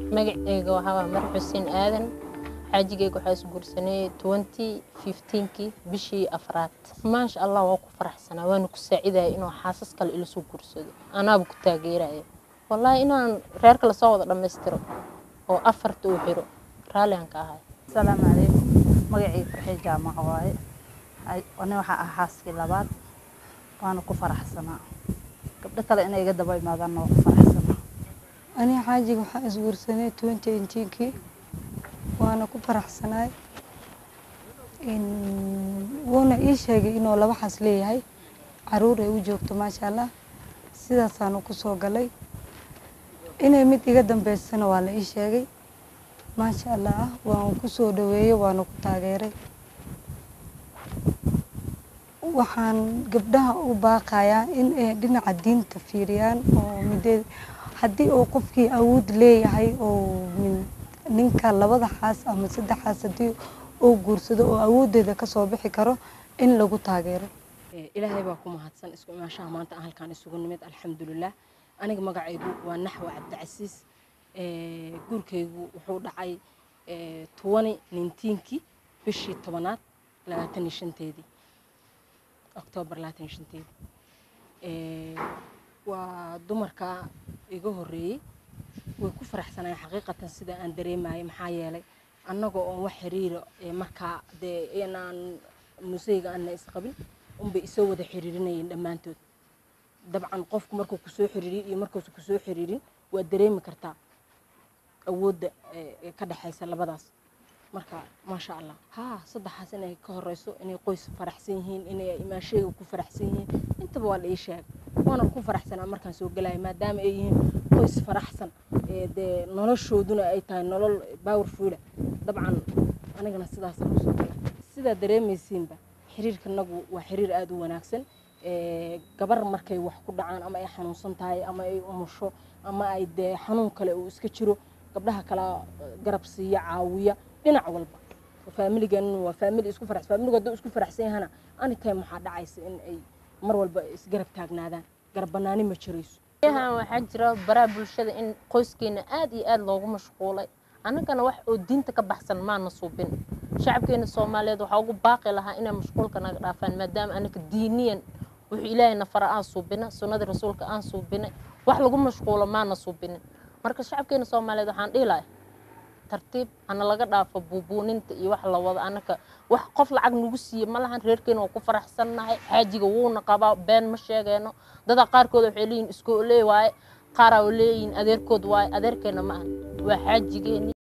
magaceyga waxaa mar xuseen aadan xaajigeyga waxaa isguursanay twenty fifteenkii bishii afraad maasha allah waa ku faraxsanaa waana ku saacidaya inuu xaasas kale ila soo guursado anaaba ku taageeraya wallaahi inaan reerka lasoo wada dhammaystiro oo afarta uu xiro raalliaan ka ahay asalaamu calaykum magacii farxii jaamaca waaye ani waxaa ah xaaskii labaad waana ku faraxsanaa gabdho kale inay iga daba imaadaanna waa ku faraxsanaa ani xaajiga waxaa isguursanay twenty eighteenkii waana ku faraxsanaay wuuna ii sheegay inuu laba xaas leeyahay caruur ay u joogto maasha allah sidaasaanu ku soo galay inay mid iga dambeysana waa la ii sheegay maasha allah waan ku soo dhaweeyey waana ku taageeray waxaan gabdhaha u baaqayaa in ay dhinaca diinta fiiriyaan oo midee haddii uu qofkii awood leeyahay oo ninka labada xaas ama saddex xaas haddii uu guursado oo awooddeeda kasoo bixi karo in lagu taageero ilaahay baa ku mahadsan isku imaashaha maanta aan halkaan isugu nimid alxamdulilah aniga magacaygu waa naxwa cabdicasiis guurkaygu wuxuu dhacay tobani nintiinkii bishii tobanaad labaatan iyo shanteedii oktoobar labaatan iyo shanteedii waa dumarka iga horreeyey way ku faraxsanayeen xaqiiqatan sida aan dareemayay maxaa yeelay annagoo oon wax xiriira markaa dee inaan museyga aana isqabin unbay isoo wada xiriirinayeen dhammaantood dabcan qofku markuu kusoo xiriiriyo iyo markuusa kusoo xiriirin waa dareemi kartaa awoodda ka dhexaysa labadaas marka maasha allah haa saddexaas inay ka horeyso inay qoys faraxsan yihiin inay imaasheyga ku faraxsan yihiin intaba waa la ii sheegay waana ku faraxsanaa markaan soo galaya maadaama ay yihiin qoys faraxsan dee noloshooduna ay tahay nolol powerfuula dabcan anigana sidaasaan usoo galay sidaa dareemaysiinba xiriirkanagu waa xiriir aada u wanaagsan gabar markay wax ku dhacaan ama ay xanuunsan tahay ama ay umusho ama ay dee xanuun kale uu iska jiro gabdhaha kala garab siiya caawiya dhinac walba faamiligan waa faamili isku farax faamiligu hadduu isku faraxsan yahana anytime waxaa dhacaysa in ay mar walba isgarab taagnaadaan garab banaani ma jirayso yahan waxaa jira baraha bulshada in qoyskeena aad iyo aad loogu mashquulay annagana wax oo diinta ka baxsan maana suubin shacabkeena soomaaliyeed waxaa ugu baaqi lahaa inay mashquulka naga dhaafaan maadaama anaka diiniyan wuxuu ilaahay nafara aan suubina sunnadii rasuulka aan suubinay wax lagu mashquulo maana suubinin marka shacabkeena soomaaliyeed waxaan dhihi lahay tartiib hana laga dhaafo buubuuninta iyo wax la wado annaka wax qof lacag nagu siiye ma lahan reerkeena waa ku faraxsannahay xaajiga wuuna qabaa been ma sheegeyno dadaa qaarkooda waxay leeyihin iskoolee waaye qaaraa leeyihin adeerkood waaye adeerkeena ma ahan waa xaajigeeni